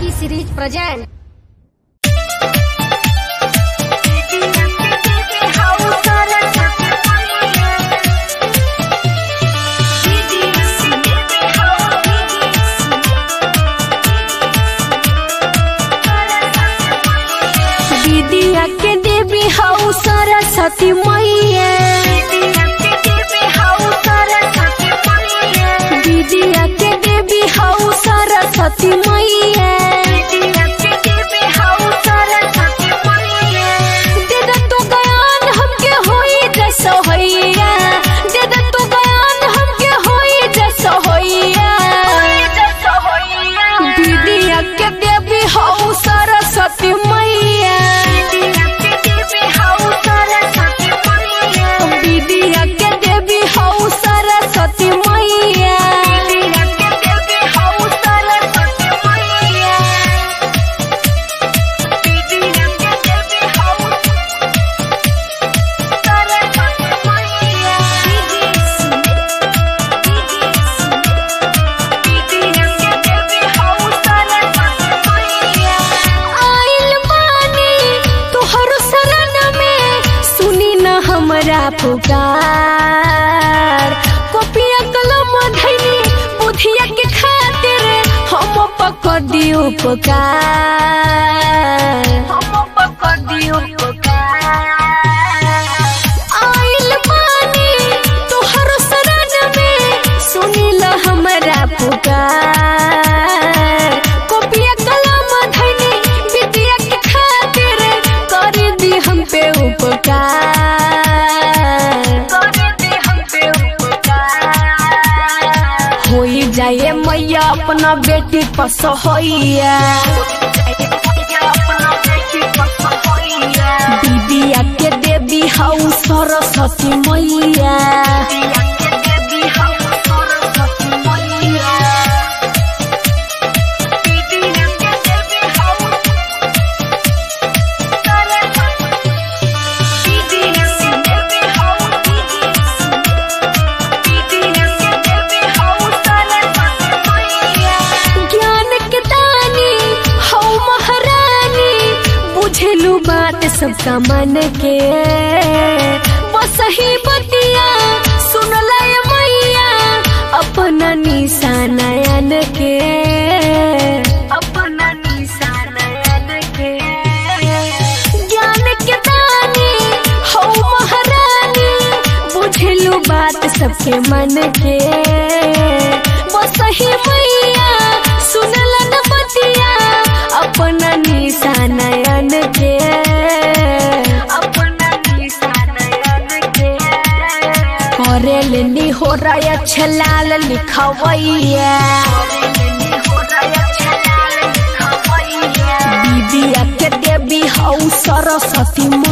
T series present विद्या के देवी हऊ सरस्वती मैया विद्या के देवी हऊ सरस्वती मैया दे दे तू ज्ञान हमके होई जैसो होइया दे दे तू ज्ञान हमके होई जैसो होइया विद्या के देवी हऊ सरस्वती मैया विद्या के देवी हऊ सरस्वती मैया आइल बानी तोहर शरण में सुनी न हमरा पुकार कॉपिया कलम धैनी बुधिया के खातिर हम पकड़ दियो पुकार आइल बानी तोहर शरण में सुनी ल हमरा पुकार कॉपिया कलम धैनी विद्या के खातिर कर दी हम पे उपकार होई जाए मैया अपना बेटी पसहोइया विद्या के देवी हऊ सरस्वती मैया ज्ञान के दानी हौ महारानी बुझलू बात सबका मन के बस ही बतिया सुनल मैया अपना निशानयन के अपना निशानयन के ज्ञान के दानी हौ महारानी बुझलू बात सबके मन के बस ही मैया सुनल न बतिया अपना निशानयन के अपना निशानयन के करेल नी हो रहा छलाल लिखवैया विद्या के देवी हऊ सरस्वती